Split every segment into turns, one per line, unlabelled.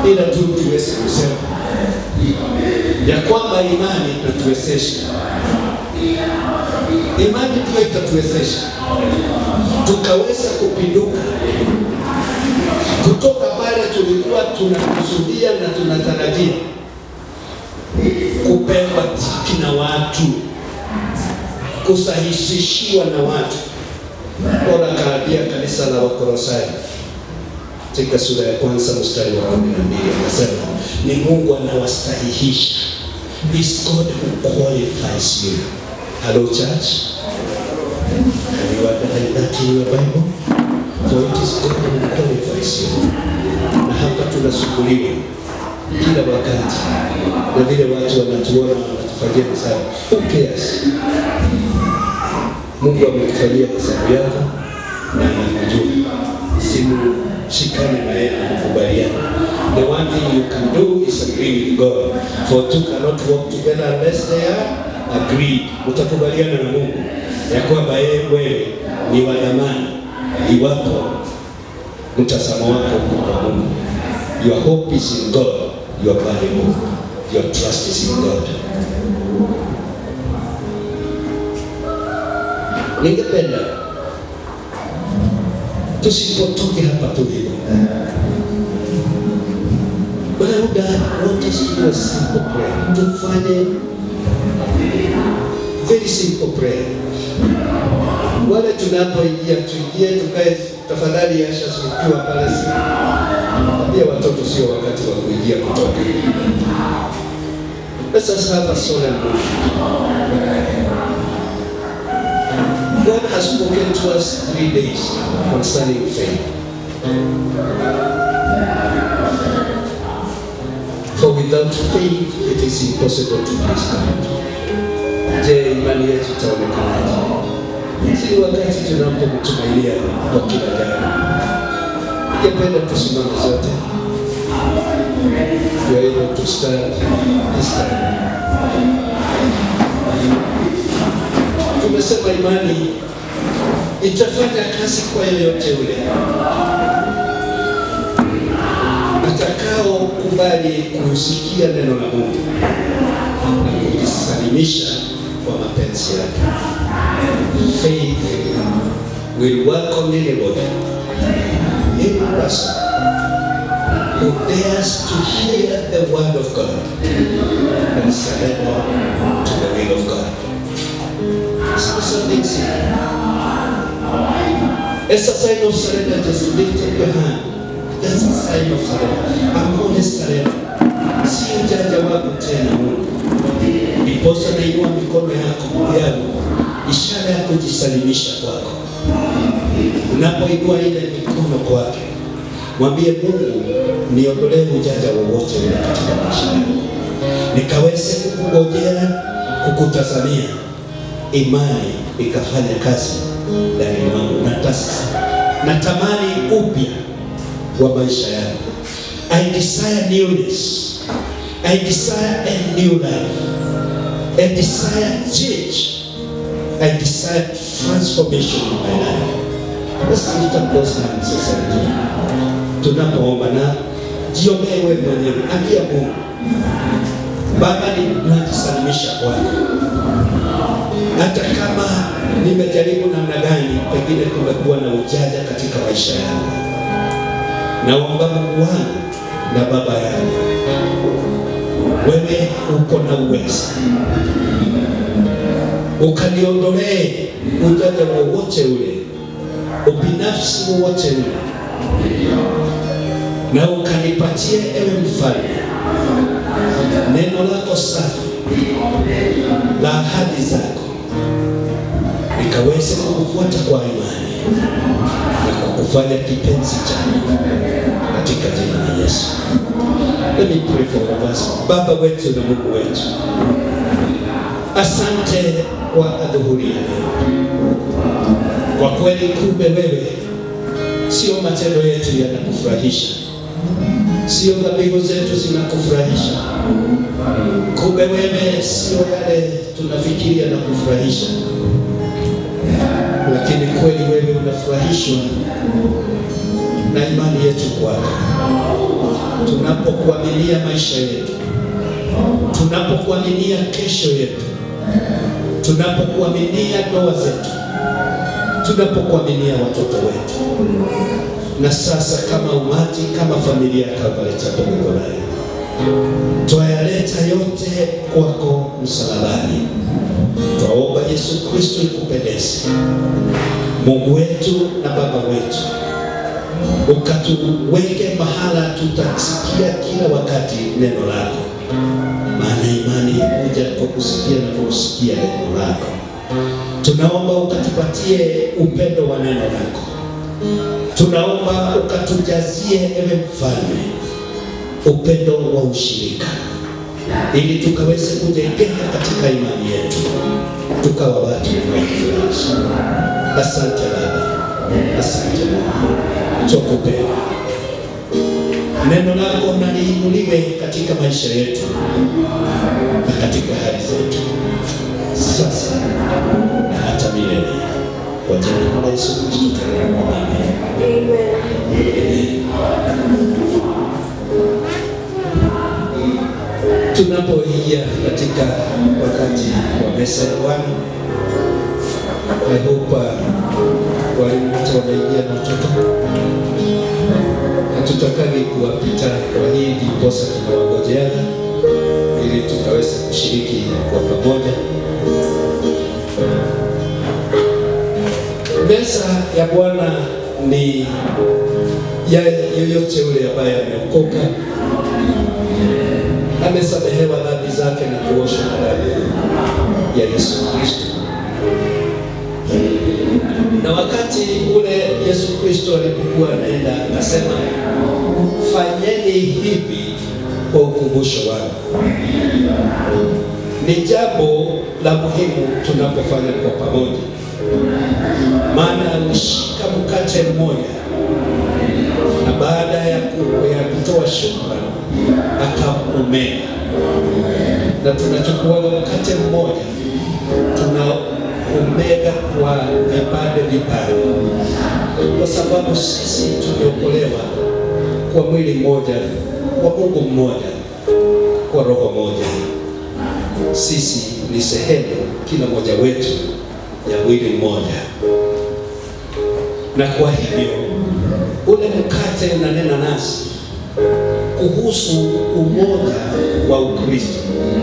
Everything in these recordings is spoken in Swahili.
ila tu tuweze kusema ya kwamba imani itatuwezesha, imani ndio itatuwezesha tukaweza kupinduka kutoka pale tulikuwa tunakusudia na tunatarajia kupewa tiki na watu, kusahisishiwa na watu. Bora kaambia kanisa la Wakolosai katika sura ya kwanza mstari wa kumi na mbili akasema ni Mungu anawastahihisha. It's God who qualifies you. Hello church. Can you underline that in your Bible? For it is God who qualifies you. Na hapa tunashukuriwa kila wakati na vile watu wanatuona wanatufanyia hesabu. Who cares? Mungu amekufanyia hesabu yako na anakujua. Simu shikane na yeye na kukubaliana. The one thing you can do is agree with God. For two cannot walk together unless they are agreed. Utakubaliana na Mungu ya kwamba yeye wewe ni wa dhamani iwapo mtazamo wako uko kwa Mungu. Your hope is in God. Your valuable. Your trust is in God. Ningependa tusipotoke hapa tulipo. Labda want us to do a simple prayer. Tufanye very simple prayer. Wale tunapoingia tuingie, tukae tafadhali, Asha, ukiwa pale, si pia watoto, sio wakati wa kuingia kutoka. Let us have a solemn moment. God has spoken to us three days concerning faith. For without faith it is impossible to please God. Je, imani yetu itaonekanaje? Si wakati tunapomtumainia kwa kila jambo. Ningependa tusimame zote. We are able to stand this time. Tumesema imani itafanya kazi kwa yeyote yule atakao kubali kusikia neno la Mungu na kujisalimisha kwa mapenzi yake. Faith will welcome anybody, any person who dares to hear the word of God and surrender to the will of God. So something simple. As a sign of surrender, just lift up your hand. That's a sign of surrender. I'm only surrender. Si ujanja wako tena Mungu. Ndiposa nainua mikono yako yangu, ishara ya kujisalimisha kwako. Unapoinua ile mikono kwake, mwambie Mungu, niondolee ujanja wowote ule katika maisha yangu, nikaweze kukungojea, kukutazamia, imani ikafanya kazi ndani mwangu. Natas- Natamani upya wa maisha yangu. I desire newness. I desire a new life. I desire change. I desire transformation in my life. Let's lift up those hands sasa hivi. Tunapoomba na jiombee wewe mwenyewe, ambia Mungu, Baba, ninajisalimisha kwako hata kama nimejaribu namna gani, pengine kumekuwa na ujanja katika maisha yangu, naomba Mungu wangu na Baba yangu, wewe uko na uwezo, ukaniondolee ujanja wowote ule, ubinafsi wowote ule, na ukanipatie ewe mfalme neno lako safi la ahadi zako nikaweze kukufuata kwa imani na kukufanya kipenzi changu katika jina la Yesu. Let me pray for all of us. Baba wetu na Mungu wetu, asante kwa adhuhuri ya leo. Kwa kweli, kumbe wewe sio matendo yetu yanakufurahisha, sio dhabihu zetu zinakufurahisha, kumbe wewe sio yale tunafikiria na kufurahisha lakini kweli wewe unafurahishwa na imani yetu kwako. tunapokuaminia maisha yetu, tunapokuaminia kesho yetu, tunapokuaminia ndoa zetu, tunapokuaminia watoto wetu, na sasa kama umati, kama familia ya Calvary Chapel Githurai, twayaleta yote kwako msalabani. Twaomba Yesu Kristo ikupendeze, Mungu wetu na Baba wetu, ukatuweke mahala tutasikia kila wakati neno lako, maana imani huja kwa kusikia na kusikia neno lako. Tunaomba ukatupatie upendo wa neno lako, tunaomba ukatujazie, ewe Mfalme, upendo wa ushirika, ili tukaweze kujengeka katika imani yetu, tukawa watu wanaofurahisha. Asante Baba, asante Mungu, twakupenda. Neno lako naliinuliwe katika maisha yetu na katika hali zetu sasa na hata milele, kwa jina la Yesu Kristo tunaomba, amen. Tunapoingia katika wakati wa meza ya Bwana, I hope uh, walimu wote wameingia na watoto, hatutakagi kuwapita kwa hii, ndiposa tunawangojeana ili tukaweze kushiriki kwa pamoja. Meza ya Bwana ni ya yoyote yule ambaye ameokoka amesamehewa dhambi zake na kuoshwa na damu ya Yesu Kristo. Na wakati ule Yesu Kristo alipokuwa anaenda akasema, fanyeni hivi kwa ukumbusho wangu. Ni jambo la muhimu tunapofanya kwa pamoja, maana alishika mkate mmoja na baada ya, ku, ya kutoa shukrani akaumega, na tunachukua mkate mmoja tunaumega kwa vipande vipande, kwa sababu sisi tumeokolewa kwa mwili mmoja, kwa Mungu mmoja, kwa roho moja. Sisi ni sehemu, kila mmoja wetu, ya mwili mmoja, na kwa hivyo ule mkate unanena nasi kuhusu umoja wa Ukristo.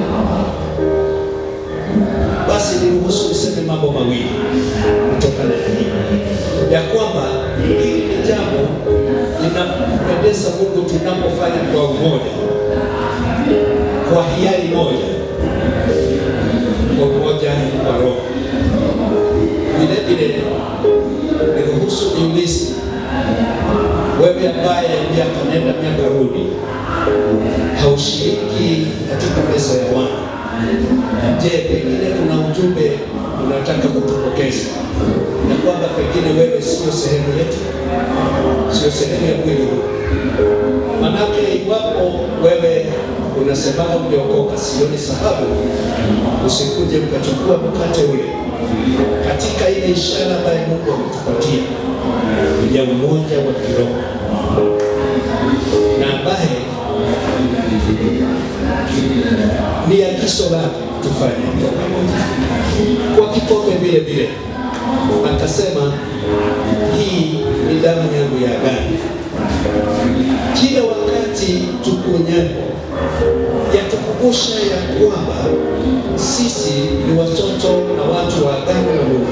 Basi niruhusu niseme mambo mawili kutokana na hii, ya kwamba hili ni jambo linampendeza Mungu tunapofanya kwa umoja, kwa hiari moja, kwa umoja wa Roho. Vile vile niruhusu niulize wewe ambaye miaka nenda miaka rudi haushiriki katika meza ya Bwana, je, pengine kuna ujumbe unataka kutupokeza na kwamba pengine wewe sio sehemu yetu, sio sehemu ya mwili huu? Manake iwapo wewe unasema umeokoka, sioni sababu usikuje ukachukua mkate ule katika ile ishara ambayo Mungu ametupatia ya umoja wa kiroho na ambaye ni agizo lake tufanye kwa pamoja. Kwa kikombe vile vile akasema, hii ni damu yangu ya agano. Kila wakati tukunyapo yatukumbusha ya kwamba sisi ni watoto na watu wa agano la Mungu.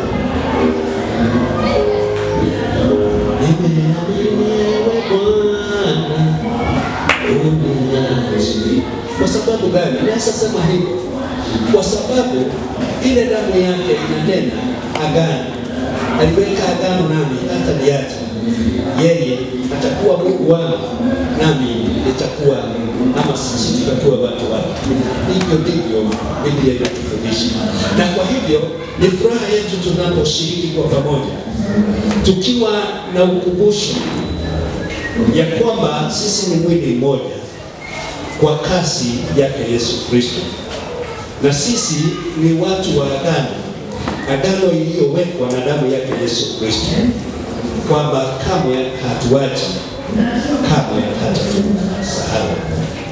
Kwa sababu gani? Naweza sema hivyo kwa sababu ile damu yake inanena agano. Aliweka agano nami hata niacha yeye atakuwa Mungu wangu, nami nitakuwa ama sisi tutakuwa watu wake. Hivyo ndivyo Biblia inatufundisha, na kwa hivyo ni furaha yetu tunaposhiriki kwa pamoja, tukiwa na ukumbusho ya kwamba sisi ni mwili mmoja kwa kasi yake Yesu Kristo, na sisi ni watu wa agano, agano iliyowekwa na damu yake Yesu Kristo, kwamba kamwe hatuachi, kamwe hatatusahau.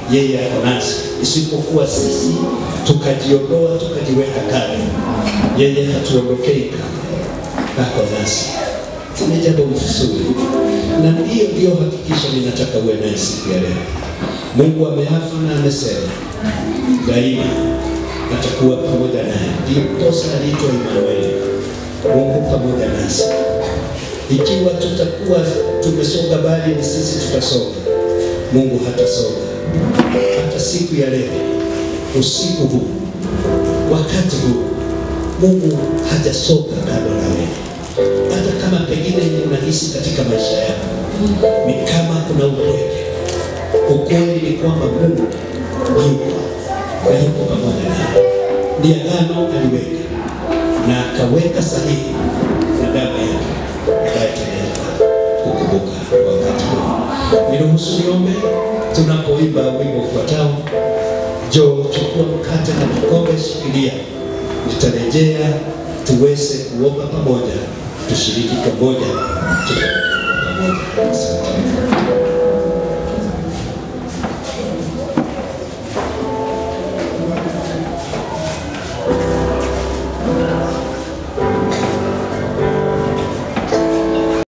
yeye ako nasi, isipokuwa sisi tukajiondoa tukajiweka kando, yeye hatuondokei kamwe, ako nasi. Ni jambo mzuri, na ndiyo ndiyo hakikisho ninataka uwe naye siku ya leo. Mungu ameafa na amesema daima atakuwa pamoja naye, ndiposa aliitwa Imanueli, Mungu pamoja nasi. Ikiwa tutakuwa tumesonga bali, ni sisi tutasonga, Mungu hatasonga. Hata siku ya leo, usiku huu, wakati huu, Mungu hajasonga kando na wewe. Hata kama pengine unahisi katika maisha yako ni kama kuna upweke, ukweli ni kwamba Mungu yupo na yuko pamoja nawe. Ni agano aliweka na akaweka sahihi na damu yake ambaye tunaenda kukumbuka wakati huu. Niruhusu niombe tunapoimba wimbo ufuatao, njoo chukua mkate na kikombe, shikilia, nitarejea tuweze kuomba pamoja, tushiriki pamoja, tuombe pamoja.